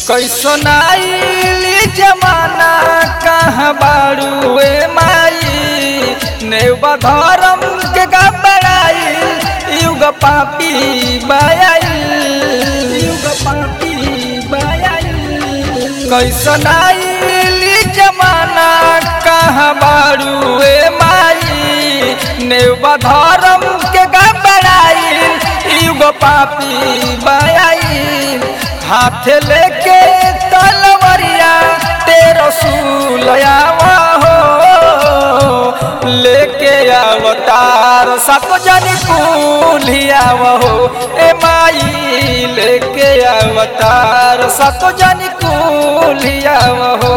कैसन आइली जमाना कहाँ बारू ए माई नेवा धर्म के गबड़ाई युग पापी बयाई युग पापी बयाई कैसन आइली जमाना कहाँ बारू ए माई नेवा धर्म के गबड़ाई युग पापी बयाई हाथ लेके तलवरिया तेरो सुलयावा हो लेके अवतार सत जन कुलियाव हो ए माई लेके अवतार सत जन कुलियाव हो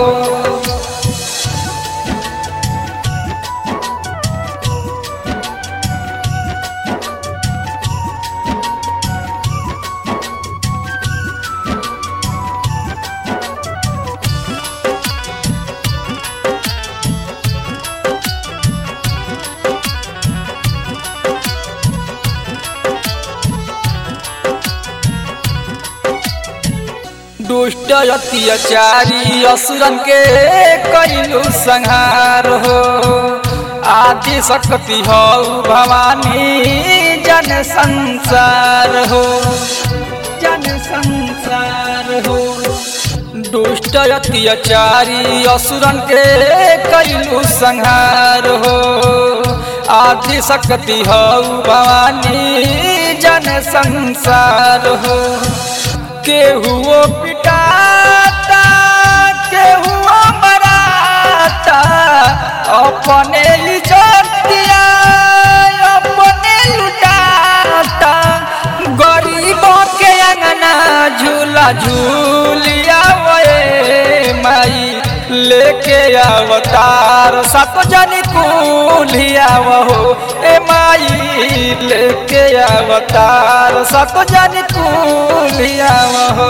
दुष्ट अत्याचारी असुरन के कैलू संहार हो आदि शक्ति हो भवानी जन संसार हो जन संसार हो दुष्ट अत्याचारी असुरन के कैलू संहार हो आदि शक्ति हो भवानी जन संसार हो केहुओ पिटाता केहुओ मराता अपने इज्जतिया अपने लुटाता गरीबों के अंगना झूला झूलिया वे माई लेके अवतार सत जन कुलिया हो ए माई लेके अवतार सत जन कुलिया हो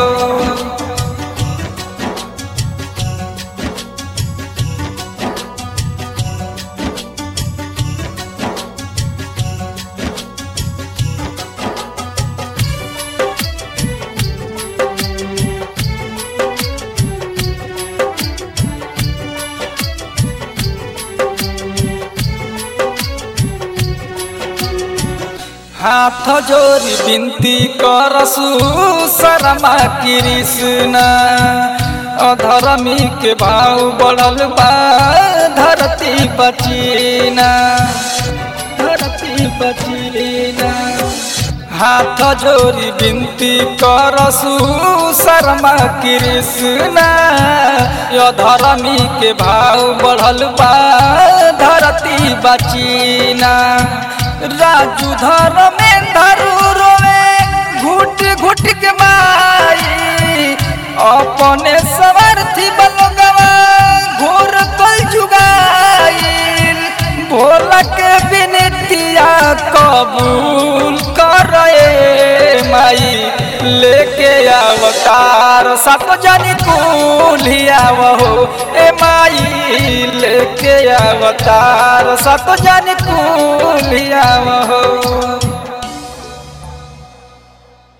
हाथ जोरी बिनती करसु शर्मा कृष्ण अधर्मी के भाव बढ़ल बा धरती बचीना धरती बचीना हाथ जोरी बिनती करसु शर्मा कृष्ण अधर्मी के भाव बढ़ल बा धरती बचीना राजू धर में धरू रोवे घुट घुट के माई अपने सवार्थी बलगवा घोर कल जुगाई भोला के बिनतिया कबूल कर माई लेके अवतार सत जन कुलिया हो ए माई लेके अवतार सत जन कुलिया हो